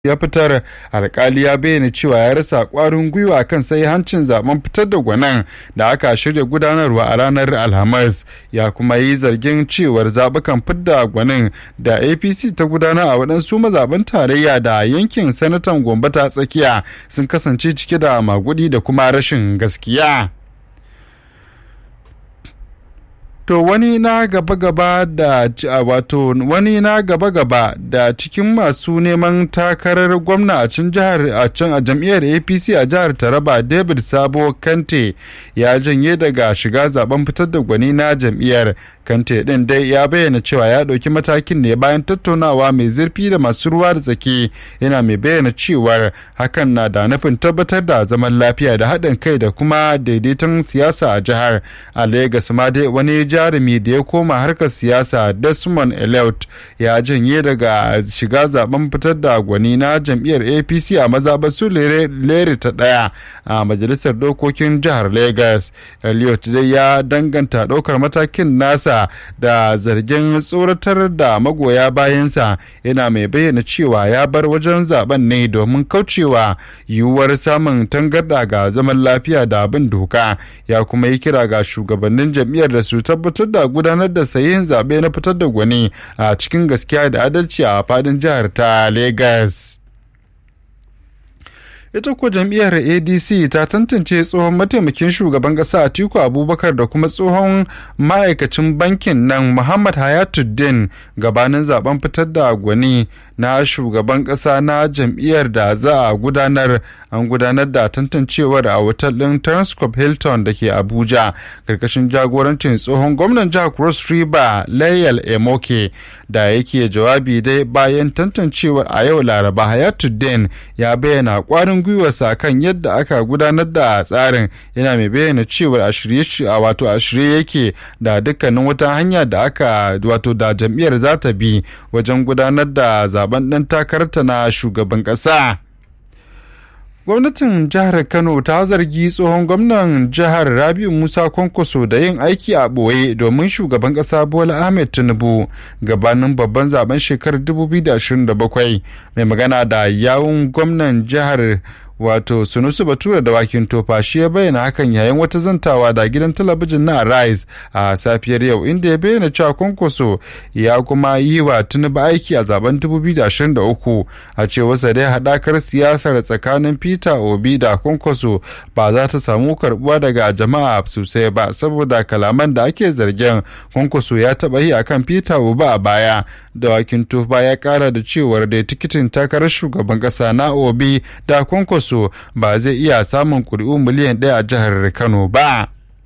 ya fitar alkali ya bayyana cewa ya rasa kwarin gwiwa kan sai hancin zaben fitar da gwanan da aka shirya gudanarwa a ranar alhamis ya kuma yi zargin cewar zabukan fidda gwanin da apc ta gudana a waɗansu mazaɓen tarayya da yankin sanatan gombe ta tsakiya sun kasance cike da magudi da kuma rashin gaskiya. To wani na gaba-gaba da wato wani na gaba-gaba da cikin masu neman takarar gwamna a can jihar a can a jam'iyyar APC a jihar Taraba David Sabo Kante ya janye daga shiga zaben fitar da gwani na jam'iyyar Kante din dai ya bayyana cewa ya ɗauki matakin ne bayan tattaunawa mai zurfi da masu ruwa da tsaki yana mai bayyana cewar hakan na da nufin tabbatar da zaman lafiya da haɗin kai da kuma daidaiton siyasa a jihar a Legas ma dai wani jarumi da ya koma harkar siyasa Desmond Elliot ya janye daga shiga zaben fitar da gwani na jam'iyyar APC a mazaɓar su lere ta ɗaya a majalisar dokokin jihar Legas. Elliot dai ya danganta ɗaukar matakin nasa da zargin tsoratar da magoya bayansa yana mai bayyana cewa ya bar wajen zaben ne domin kaucewa yiwuwar samun tangarɗa ga zaman lafiya da abin doka ya kuma yi kira ga shugabannin jam'iyyar da su tabbatar da gudanar da sayin zaɓe na fitar da gwani a cikin gaskiya da adalci a fadin jihar ta Legas. ita kuwa jam'iyyar adc ta tantance tsohon mataimakin shugaban ƙasa atiku abubakar da kuma tsohon ma'aikacin bankin nan muhammad hayatuddin gabanin zaben fitar da gwani na shugaban ƙasa na jam'iyyar da za a gudanar an gudanar da tantancewar a otal ɗin transcorp hilton da ke abuja karkashin jagorancin tsohon gwamnan jihar cross river layal emoke da yake jawabi dai bayan tantancewar a yau laraba hayatuddin ya bayyana kwarin gwiwarsa kan yadda aka gudanar da tsarin yana mai bayyana cewar a shirye wato a shirye yake da dukkanin wata hanya da aka wato da jam'iyyar za ta bi wajen gudanar da zaben ɗan takararta na shugaban ƙasa. gwamnatin jihar kano ta zargi tsohon gwamnan jihar rabiu musa kwankwaso da yin aiki a ɓoye domin shugaban ƙasa bola ahmed tinubu gabanin babban zaben shekarar 2027 mai magana da yawun gwamnan jihar wato sunusu bature da wakin tofa shi ya bayyana hakan yayin wata zantawa da gidan talabijin na rise a safiyar yau inda ya bayyana cewa kwankwaso ya kuma yi wa tinubu aiki a zaben 2023 a cewarsa dai haɗakar siyasar tsakanin peter obi da kwankwaso ba za ta samu karbuwa daga jama'a sosai ba saboda kalaman da ake zargin kwankwaso ya taɓa yi akan peter obi a baya da wakin tofa ya kara da cewar da tikitin takarar shugaban ƙasa na obi da kwankwaso so ba zai iya samun kuri'u miliyan ɗaya a jihar Kano ba.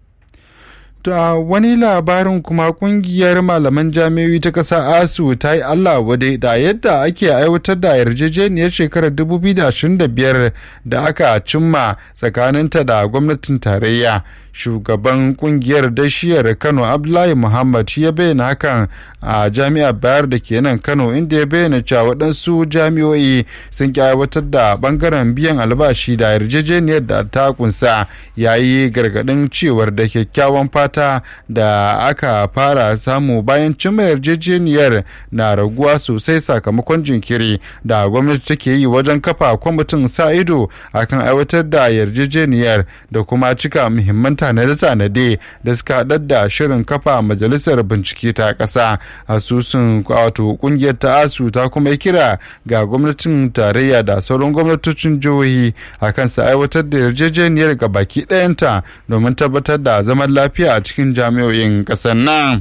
a wani labarin kuma kungiyar malaman jami'o'i ta ƙasa asu ta yi allah wadai da yadda ake aiwatar da yarjejeniyar shekarar 2025 da aka cimma tsakaninta da gwamnatin tarayya shugaban kungiyar dashiyar kano abdullahi muhammad ya bayyana hakan a jami'ar bayar da ke nan kano inda ya bayyana cewa waɗansu jami'o'i sun ki aiwatar da bangaren biyan albashi da yarjejeniyar da ta kunsa yayi gargaɗin cewar da kyakkyawan fata da aka fara samu bayan cimma yarjejeniyar na raguwa sosai sakamakon jinkiri da gwamnati take yi wajen kafa kwamitin sa ido akan aiwatar da yarjejeniyar da kuma cika muhimman tanade-tanade da suka haɗar da shirin kafa majalisar bincike ta ƙasa asusun wato ƙungiyar ta asu ta kuma kira ga gwamnatin tarayya da sauran gwamnatocin jihohi a kan su aiwatar da yarjejeniyar ga baki ɗayanta domin tabbatar da zaman lafiya a cikin jami'o'in ƙasar nan.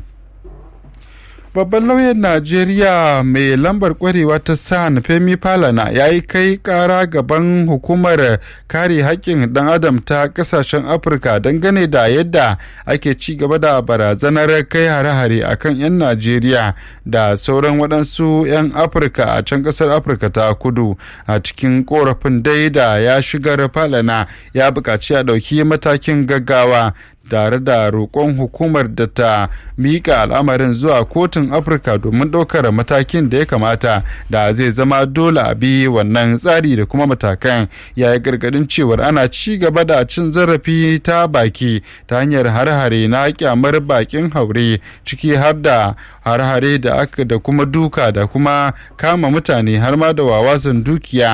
babban lauyan najeriya mai lambar kwarewa ta san femi falana ya yi kai kara gaban hukumar kare haƙƙin ɗan adam ta ƙasashen afirka dangane da yadda ake ci gaba da barazanar kai hare-hare a kan 'yan najeriya da sauran waɗansu 'yan afirka a can ƙasar afirka ta kudu a cikin korafin dai da ya shigar falana ya buƙaci a ɗauki matakin gaggawa tare da roƙon hukumar da ta miƙa al'amarin zuwa kotun afirka domin ɗaukar matakin da ya kamata da zai zama dole a bi wannan tsari da kuma matakan ya yi gargadin cewar ana ci gaba da cin zarafi ta baki ta hanyar har-hare na kyamar bakin haure ciki har da har-hare da aka da kuma duka da kuma kama mutane har ma da wawasan dukiya